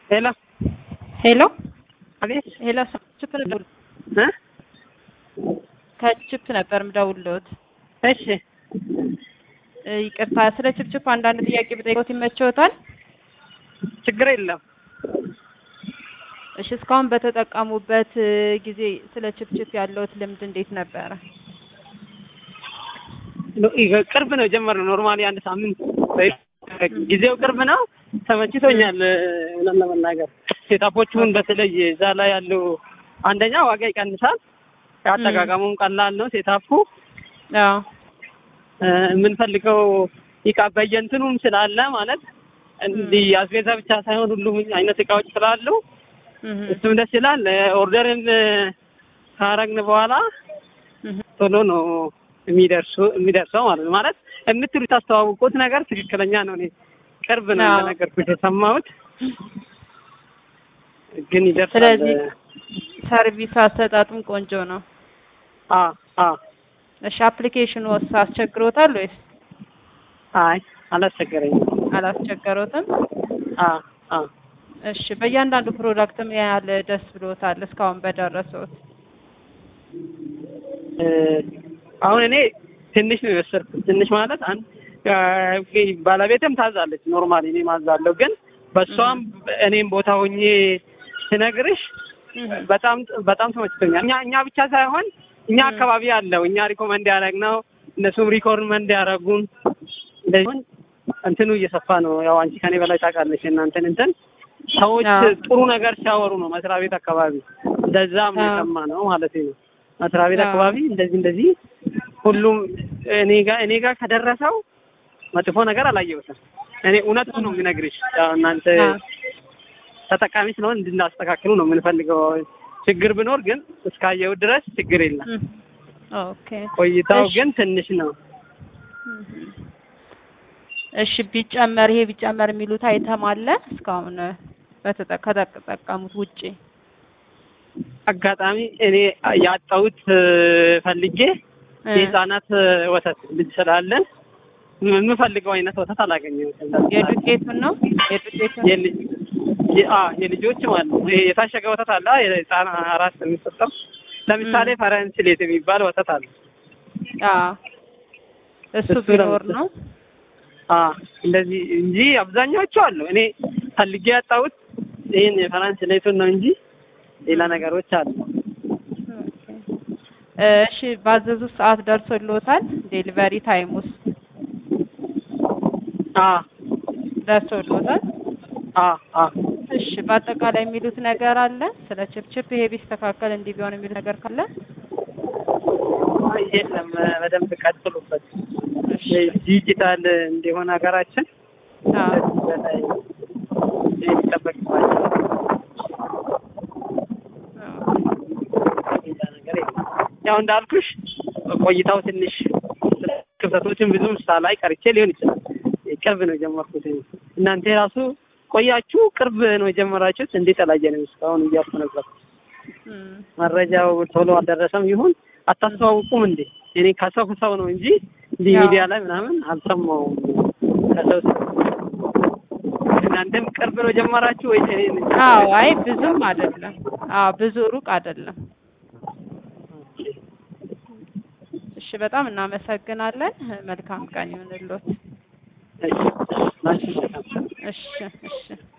ሄሎ ሄሎ አቤት ሄሎ ችፕ ነበር እ ከችፕ ነበር ምደውልዎት። እሺ እ ይቅርታ ስለ ችፕችፕ አንዳንድ ጥያቄ ብጠይቅዎት ይመችዎታል? ችግር የለም። እሺ እስካሁን በተጠቀሙበት እ ጊዜ ስለ ችፕችፕ ያለዎት ልምድ እንዴት ነበረ? ኖ- ይሄ ቅርብ ነው የጀመርነው። ኖርማሊ አንድ ሳምንት ወይ- ጊዜው ቅርብ ነው። ተመችቶኛል። እ እውነት ለመናገር ሴታፖቹን በተለይ እዛ ላይ ያለው አንደኛ ዋጋ ይቀንሳል። አጠቃቀሙም ቀላል ነው። ሴታፑ አዎ እ የምንፈልገው እቃ በየእንትኑም ስላለ ማለት እንዲህ አስቤዛ ብቻ ሳይሆን ሁሉም አይነት እቃዎች ስላሉ እህ እሱም ደስ ይላል። እ ኦርደርን እ ካረግን በኋላ እህ ቶሎ ነው የሚደርሱ የሚደርሰው ማለት ነው። ማለት የምትሉት አስተዋውቁት ነገር ትክክለኛ ነው። እኔ ቅርብ ነው አዎ። እንደነገርኩት የሰማሁት ግን ይደርሳል። ስለዚህ ሰርቪስ አሰጣጡም ቆንጆ ነው። አ አ እሺ አፕሊኬሽኑ ወስ አስቸግሮታል ወይስ አይ አላስቸገረኝም። አላስቸገሮትም? አ አ እሺ በእያንዳንዱ ፕሮዳክት ምን ያህል ደስ ብሎታል እስካሁን በደረሰውት? እ አሁን እኔ ትንሽ ነው የወሰድኩት። ትንሽ ማለት አንድ እ ባለቤትም ታዛለች። ኖርማሊ እኔ ማዛለሁ፣ ግን በእሷም እኔም ቦታ ሆኜ ስነግርሽ እህ በጣም በጣም ተመችቶኛል። እኛ እኛ ብቻ ሳይሆን እኛ አካባቢ ያለው እኛ ሪኮመንድ ያደረግነው እነሱም ሪኮመንድ ያደረጉን እንደዚህ እንትኑ እየሰፋ ነው። ያው አንቺ ከኔ በላይ ታውቃለች እናንተን እንትን ሰዎች አዎ። ጥሩ ነገር ሲያወሩ ነው መስሪያ ቤት አካባቢ እንደዛም አዎ። የሰማ ነው ማለት ነው። መስሪያ ቤት አዎ። አካባቢ እንደዚህ እንደዚህ ሁሉም እኔ ጋር እኔ ጋር ከደረሰው መጥፎ ነገር አላየሁትም። እኔ እውነቱ ነው የሚነግርሽ። ያው እናንተ አዎ። ተጠቃሚ ስለሆን እንድናስተካክሉ ነው የምንፈልገው። ችግር ቢኖር ግን እስካየው ድረስ ችግር የለም። እህ ኦኬ ቆይታው እሺ። ግን ትንሽ ነው። እሺ ቢጨመር ይሄ ቢጨመር የሚሉት አይተም አለ እስካሁን በተጠ- ከተጠቀሙት ውጪ? አጋጣሚ እኔ ያጣሁት እ፣ ፈልጌ እ የህፃናት እ፣ ወተት ልጅ ስላለን የምፈልገው አይነት ወተት አላገኘሁትም። የዱቄቱን ነው የዱቄቱን የልጅ የ- አ የልጆች ማለት ነው። ይሄ የታሸገ ወተት አለ የህፃን አራት የሚሰጠው ለምሳሌ ፈረንስሌት የሚባል ወተት አለ። አዎ እሱ እሱ ቢኖር ለምሳሌ- ነው። አ እንደዚህ እንጂ አብዛኛዎቹ አሉ። እኔ ፈልጌ ያጣሁት ይህን የፈረንስሌቱን ነው እንጂ ሌላ ነገሮች አሉ። ኦኬ። እሺ ባዘዙት ሰዓት ደርሶልዎታል? ዴሊቨሪ ታይም ውስጥ አ ደርሶልዎታል? አ አ እሺ በአጠቃላይ የሚሉት ነገር አለ ስለ ችፕችፕ ይሄ ቢስተካከል እንዲህ ቢሆን የሚሉት ነገር ካለ? የለም በደንብ ቀጥሉበት። እሺ ዲጂታል እንዲሆን ሀገራችን አዎ ከዚህ በላይ የሚጠበቅባቸው ሌላ ነገር የለም። ያው እንዳልኩሽ ቆይታው ትንሽ ክፍተቶችን ብዙም ሳላይ ቀርቼ ሊሆን ይችላል። ቅርብ ነው የጀመርኩት። እናንተ የራሱ ቆያችሁ ቅርብ ነው የጀመራችሁት። እንዴት አላየንም እስካሁን እያልኩ ነበር። እም፣ መረጃው ቶሎ አልደረሰም ይሁን አታስተዋውቁም እንዴ? እኔ ከሰው ከሰው ነው እንጂ እንዲህ ያው። ሚዲያ ላይ ምናምን አልሰማውም። ከሰው ሰው እናንተም ቅርብ ነው ጀመራችሁ ወይ? እኔ ነኝ? አዎ አይ ብዙም አይደለም። አዎ ብዙ ሩቅ አይደለም። እሺ በጣም እናመሰግናለን። መልካም ቀን ይሁንልዎት። እሺ፣ ላንቺ መልካም። እሺ እሺ